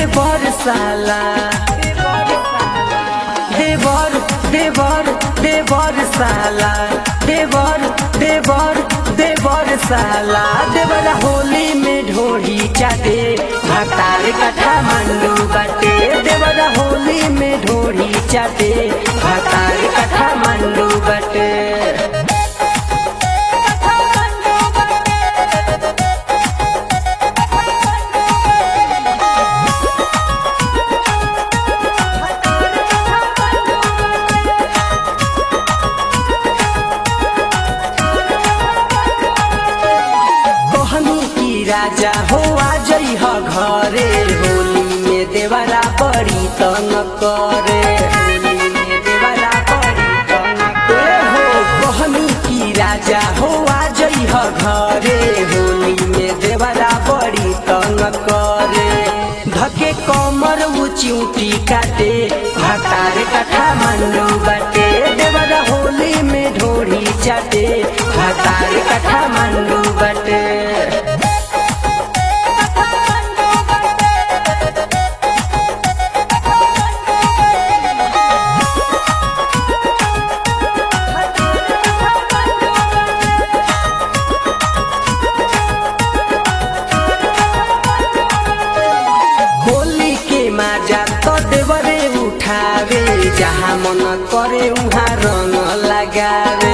देवर साला देवर देवर देवर साला देवर देवर देवर साला देवर होली में ढोढ़ी चाटे भातार कथा मंडू बाटे देवर होली में ढोढ़ी चाटे भातार कथा मंडू बाटे कहनी की राजा हो आ जई ह घरे होली में देवरा बड़ी तंग करे होली में देवरा बड़ी तंग करे हो कहनी की राजा हो आ जई ह घरे होली में देवरा बड़ी तंग करे धके कमर ऊंची काटे भातार कथा मंडू बाटे देवरा होली में ढोढ़ी चाटे भातार कथा मंडू बाटे होली के माजा तो देवरे उठावे जहाँ मन करे उहाँ रंग लगावे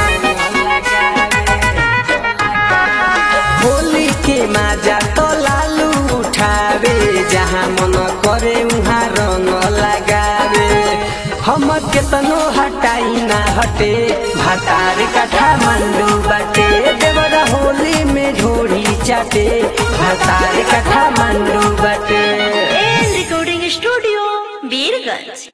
होली के माजा तो लालू उठावे जहाँ मन करे उहाँ रंग लगावे हम केतनो हटाई ना हटे भातार कथा मंडू बाटे देवरा होली में ढोढ़ी चाटे भातार कथा मंडू बाटे एन रिकॉर्डिंग स्टूडियो बीरगंज